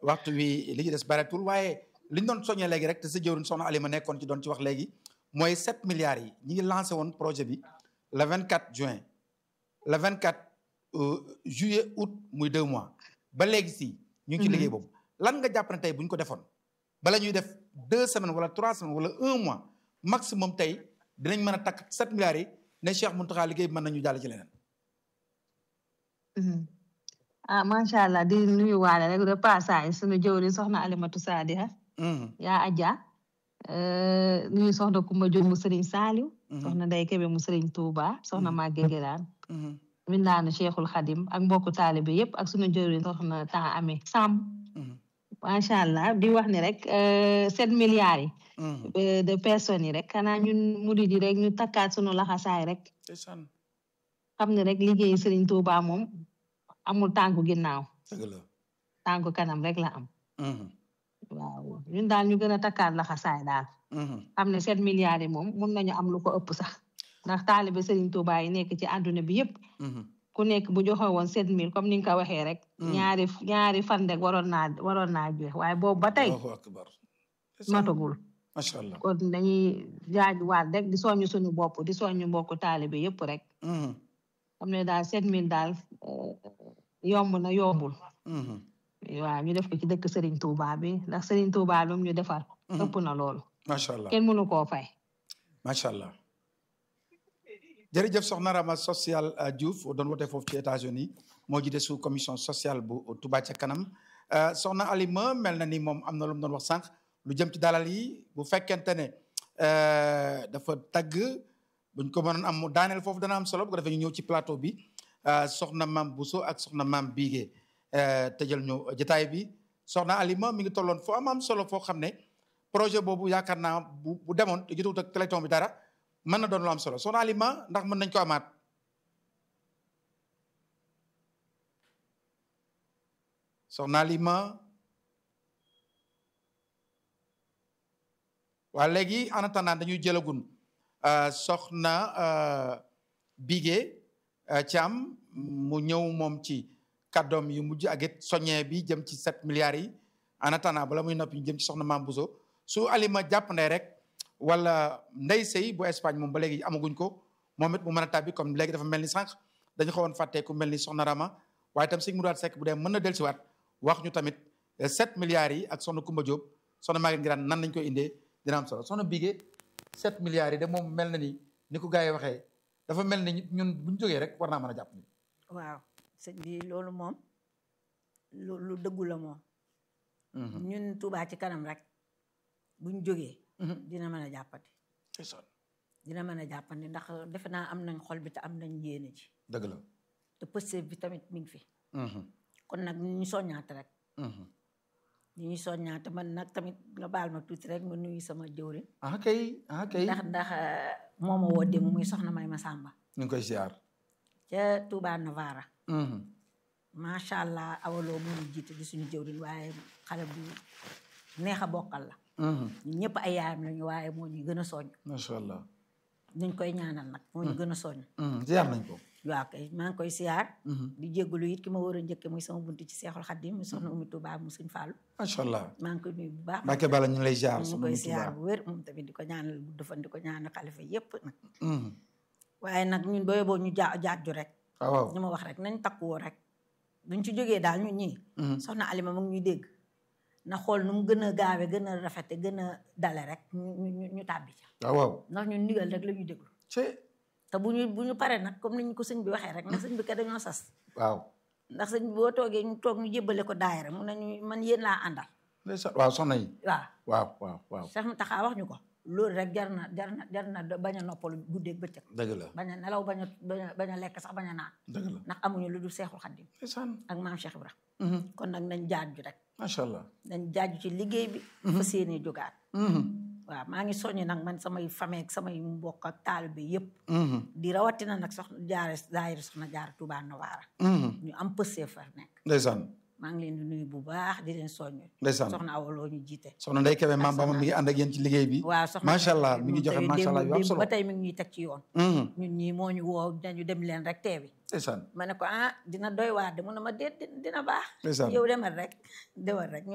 waxtu wi li ci des bareetul waaye li ñu doon soññee léegi rek te sa jëwriñ soxna Alima nekkoon ci doon ci wax léegi mooy 7 milliards yi ñi ngi lancé woon projet bi le 24 juin le 24 juillet août muy deux mois ba léegi si ñu ngi ci liggéey boobu lan nga jàpp ne tey bu ñu ko defoon bala ñuy def deux semaines wala trois semaines wala un mois maximum tey dinañ mën a takk 7 milliards yi ne Cheikh Mountakha liggéey bi mën nañu jàll ci leneen. ah macha allah di nuyu waale rek de passage sunu jëwri soxna Alimatu Saadiha yaa Adja nuyu soxna Kumba Jóob mu Sëriñ Saaliw soxna Ndey Kebe mu Sëriñ Tuuba soxna Màgge Giraan mindaanu Cheikhul Xadim ak mbokku taalibe yëpp ak sunu jëwri soxna temps amee sàmm macha allah di wax ni rek sept milliards yi de personnes yi rek xanaa ñun murid yi rek ñu takkaat sunu laxasaay rek xam ne rek liggéey Sëriñ Tuuba moom amul tànku ginnaaw tànku kanam rek la am waaw ñun daal ñu gën a takkaat laxasaay daal xam ne sept milliards yi moom mun nañu am lu ko ëpp sax ndax taalibe Sëriñ Tuuba yi nekk ci àdduna bi yëpp ku nekk bu joxe woon sept mille comme ni nga ko waxee rek ñaari ñaari fan rek waroon naa waroon naa joxe waaye boobu ba tey matagul macha allah kon dañuy jaajuwaat rek di soññu suñu bopp di soññu mbokku taalibe yëpp rek xam ne daal sept mille daal yomb na yombul waaw ñu def ko ci dëkk Serigne Touba bi ndax Serigne Touba bi mu ñu defar ëpp na loolu macha allah kenn mënu koo fay macha allah jërëjëf soxna Rama social Diouf doon wote foofu ci États-Unis moo jiite sous commission sociale bu Touba ca kanam soxna Alima mel na ni moom am na lu mu doon wax sànq lu jëm ci dalal yi bu fekkente ne dafa tagg buñ ko mënoon am daaneel foofu dana am solo bu ko defee ñu ñëw ci plateau bi soxna maam Bousso ak soxna maam Bigué tëjal ñu jotaay bi soxna Alima mi ngi tolloon foo am am solo foo xam ne projet boobu yaakaar naa bu bu demoon te jotewut ak téléthon bi dara mën na doon lu am solo soxna Alima ndax mën nañ ko amaat soxna Alima waa léegi en attendant dañuy jëlagun soxna Bigué Thiam mu ñëw moom ci kàddoom yu mujj ak it soññee bi jëm ci sept milliards yi en attendant bala muy noppi ñu jëm ci soxna Maam Bousso su Alima jàpp ndey rek wala ndey sëy bu Espagne moom ba léegi amaguñ ko moom it mu mën a tàbbi comme léegi dafa mel ni sànq dañu xawoon fàtte ku mel ni soxna Rama waaye tam sëñ mu daat sekk bu dee mën na dellusiwaat wax ñu tamit sept milliards yi ak soxna Kumba Diop soxna Maguette Ngiraan nan lañ koy indee dina am solo soxna Bigué sept milliards yi de moom mel na ni ni ko gars yi waxee dafa mel ni ñun bu ñu jógee rek war naa mën a jàpp ni waaw sëñ bi loolu moom lu lu dëggu la moom ñun Touba ci kanam rek buñ jógee dina mën a jàppandi dina mën a jàppandi ndax defe naa am nañ xol bi te am nañ yéene ji dëgg la te pëste bi tamit mi ngi fi kon nag ñu soññaate rek ñu ñu soññaate man nag tamit nga baal ma tuuti rek ma nuyu sama jëwriñ ah kay ah kay ndax ndax moo ma woo démb muy soxna may ma sàmba ñu ngi koy ziar ca Touba Novara macha allah awaloo moo ñu jiite di suñu jëwriñ waaye xale bu neex a bokkal la ñun ñëpp ay yaayam lañu waaye moo ñu gën a soññ macha allah nuñ koy ñaanal nag moo ñu gën a soññ ziar nañ ko waaw kay maa ngi koy siyaar di jéggalu it ki ma war a njëkke muy sama buntu ci Seexul Xaddim mu soxna Umi Touba mu Sëñ Fallu macha allah maa ngi koy nuyu bu baax Mbàkke Bala ñu ngi lay ziar ñu koy siyaar bu wér moom tamit di ko ñaanal bu defan di ko ñaanal xalifa yépp nag Mhm. waaye nag ñun booy boo ñu jaa jaaju rek waaw waaw ñu ma wax rek nañ takkuwoo rek buñ ci jógee daal ñun ñii Mhm. soxna Alima mu ngi ñuy dégg na xool nu mu gën a gaawe gën a rafete gën a dale rek ñu ñu ñu tàbbi ca waaw waaw ndax ñun ndigal rek la ñuy déglu ci te bu ñu bu ñu paree nag comme ni ñu ko sëñ bi waxee rek nag sëñ bi ka dañoo sas waaw ndax sëñ bi boo toogee ñu toog ñu jébbale ko daayira mu ne ñu man yéen laa àndal ndeysaan waaw soxna yi waaw waaw waaw waaw Cheikh Mountakha wax ñu ko loolu rek jar na jar na jar na bañ a noppalu guddeeg bëccëg dëgg la bañ a nelaw bañ a bañ a bañ a lekk sax bañ a naan dëgg la ndax amuñu lu dul Seexul Xaddim ndeysaan ak maam Cheikh Ibra Mhm. kon nag nañ jaaju rek macha allah nañ jaaju ci liggéey bi fas yéene jógaat Mhm. waaw maa ngi soññi nag man samay famille ak samay mbokk ak taalibe yëpp Mhm. di rawatina nag soxna jaare daayira soxna jaar Touba Novara Mhm. ñu am pësee fa nekk ndeysaan maa ngi leen di nuyu bu baax di leen soññ ndeysaan soxna awaloo ñu jiite soxna Ndeye Kébé maam Bama soxna- mi ngi ànd ak yéen ci liggéey bi waaw soxna macha allah mi ngi moom joxe tamit macha allah yu am démb- solo ba tey mi ngi ñuy teg ci yoon Mhm. ñun ñii moo ñu woo dañu dem leen rek teewi ndeysaan ma ne ko ah dina doy waar de mu ne ma déet dina baax ndeysaan yow demal rek demal rek